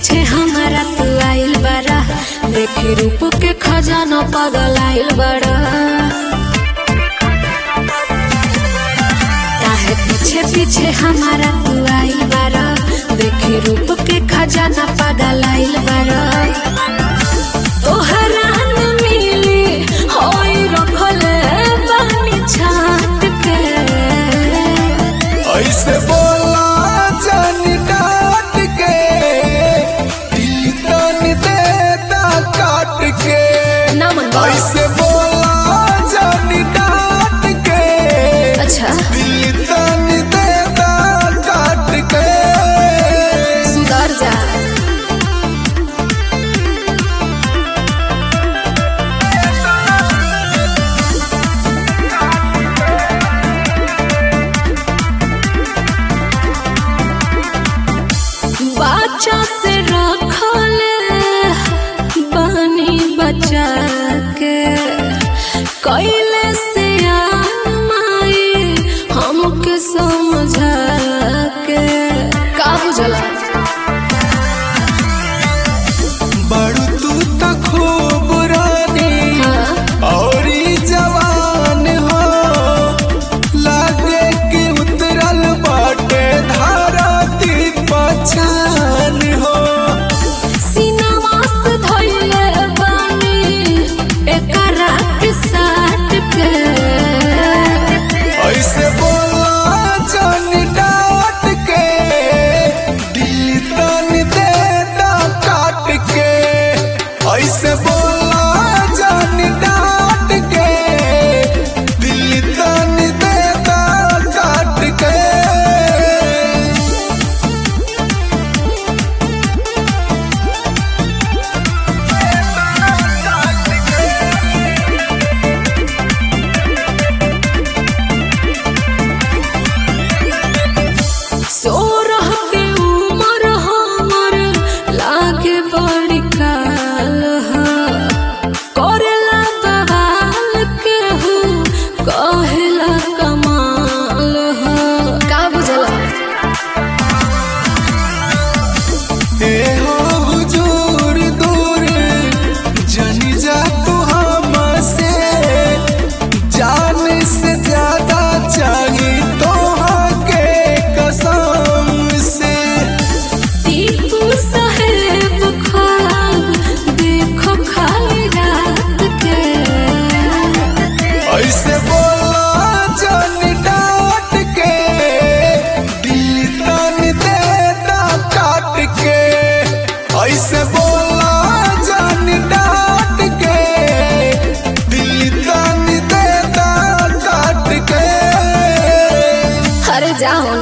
पीछे हमारा तू आइल बारा देखी रूप के खजाना पागल आइल बारा काहे पीछे पीछे हमारा तू आइल बारा देखी रूप के खजाना पागल आइल बारा तोहरा न मिली होई रखले बानी छाट के ऐसे बोला जानी डांट के दिल तन देता काट के नमन ऐसे बोला जानी डांट के अच्छा दिल तन देता काट के सुधर जा बच्चा से रखले बनी बचा के कैले से माई हमके समझा के का बुझला बड़ू तू तो खूब रानी हाँ और ई जवान हो लागे कि उतरल बाटे धारा ती पहचान हो सीनावा से धइले बानी एकरा के साथ के ऐसे बोला जान डांट के दिल तन देता काट के ऐसे बोला जान डांट के दिल तन देता काट के सोरह के उमर हमर लागे बड़ी काल ह करेला बवाल के हु कहेला कमाल ह का बुझला ए हो हुजूर दूर जनी जा तू हमसे जान से ज्यादा चाहिए तो के कसम से टीपू साहेब ख्वाब देखो खाली रात के ऐसे बोला जान डांट के दिल तन देता काट के ऐसे बोला जान डांट के दिल तन देता काट के अरे जाओ